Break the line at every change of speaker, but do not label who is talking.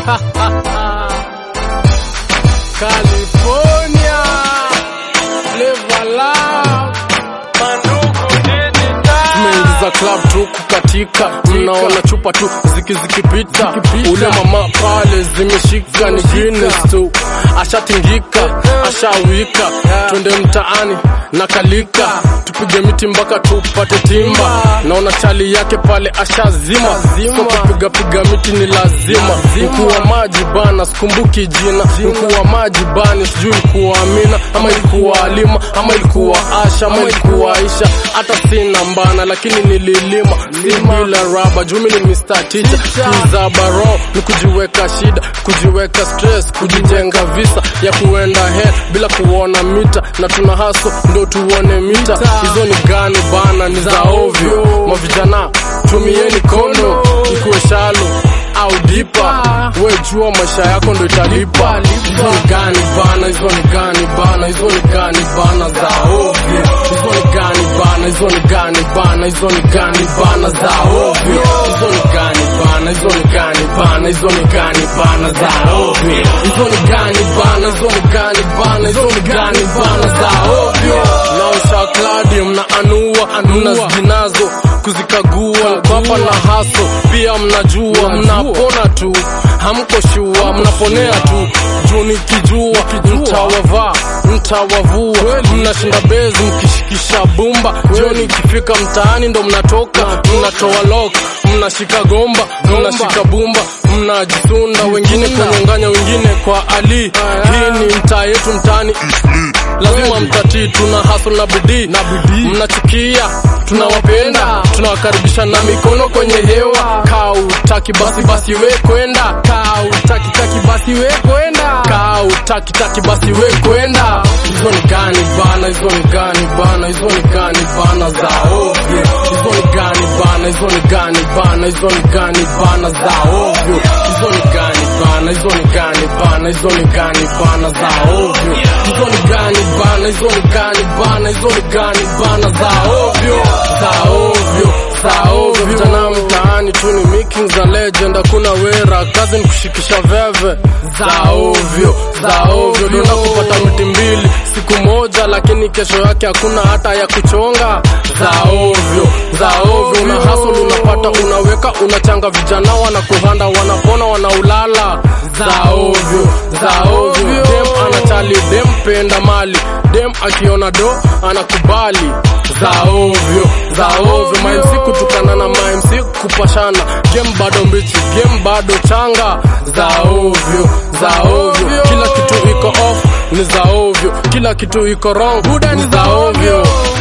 California Flavor Love tumeingiza club tu kukatika, mnaona chupa tu ziki zikipita, ule mama pale zimeshika ni Guinness tu, ashatingika ashawika, twende mtaani na kalika, tupige miti mpaka tupate timba. Naona chali yake pale ashazima, so kupiga piga miti ni lazima. Mkuu wa maji bana, sikumbuki jina, mkuu wa maji bani, sijui ilikuwa Amina ama ilikuwa Alima ama ilikuwa Asha ama ilikuwa Aisha, hata sina mbana, lakini nililima si bila raba. Jumi ni Mr. Teacher, kuza baro ni kujiweka shida, kujiweka stress, kujijenga visa ya kuenda he bila kuona mita, na tuna haso ndo tuone mita. Hizo ni gani bana, ni za ovyo. Mavijana tumieni kondo, ikuwe shalo au dipa, we jua maisha yako ndo italipa. Hizo ni gani bana, hizo ni gani bana, hizo ni gani bana za ovyo. Hizo ni gani bana, hizo ni gani bana, hizo ni gani bana za ovyo. Hizo ni gani bana, hizo ni gani bana, hizo ni gani bana za ovyo. Hizo ni gani bana, hizo ni gani bana, hizo ni gani bana za ovyo. Naosha kladi mna anua, mna zinazo kuzikagua kwapa na haso pia mnajua mnapona tu hamko shua mnaponea tu juu nikijua mtawavaa mtawavua mnashinda bezi mkishikisha bumba jioni ikifika mtaani ndo mnatoka mnatoa lok mnashika gomba mnashika bumba mnajisunda wengine kunyonganya wengine kwa ali hii ni mtaa yetu mtaani lazima mtatii tuna hasl na bidii na bidii mnachukia tunawapenda tunawakaribisha na mikono kwenye hewa kautaki basi basi we kwenda kautaki taki basi we kwenda kautaki taki basi we kwenda hizo ni gani bana hizo ni gani bana hizo ni gani bana za ovyo hizo ni gani bana hizo ni gani bana hizo ni gani bana za ovyo hizo ni gani bana hizo ni gani bana hizo ni gani bana za ovyo hizo ni gani bana hizo ni gani bana hizo ni gani bana za ovyo za ovyo za ovyo vijana mtaani tu ni making za legend hakuna wera kazi ni kushikisha veve za ovyo za ovyo dona kupata miti mbili siku moja lakini kesho yake hakuna hata ya kuchonga za ovyo za ovyo una hustle unapata unaweka unachanga vijana wanakuhanda wanapona wanaulala za ovyo za ovyo dem anachali dem penda mali dem akiona do anakubali za ovyo za ovyo mamc kutukana na mamc kupashana game bado mbichi game bado changa za ovyo za ovyo kila kitu iko off ni za ovyo kila kitu iko wrong buda ni za ovyo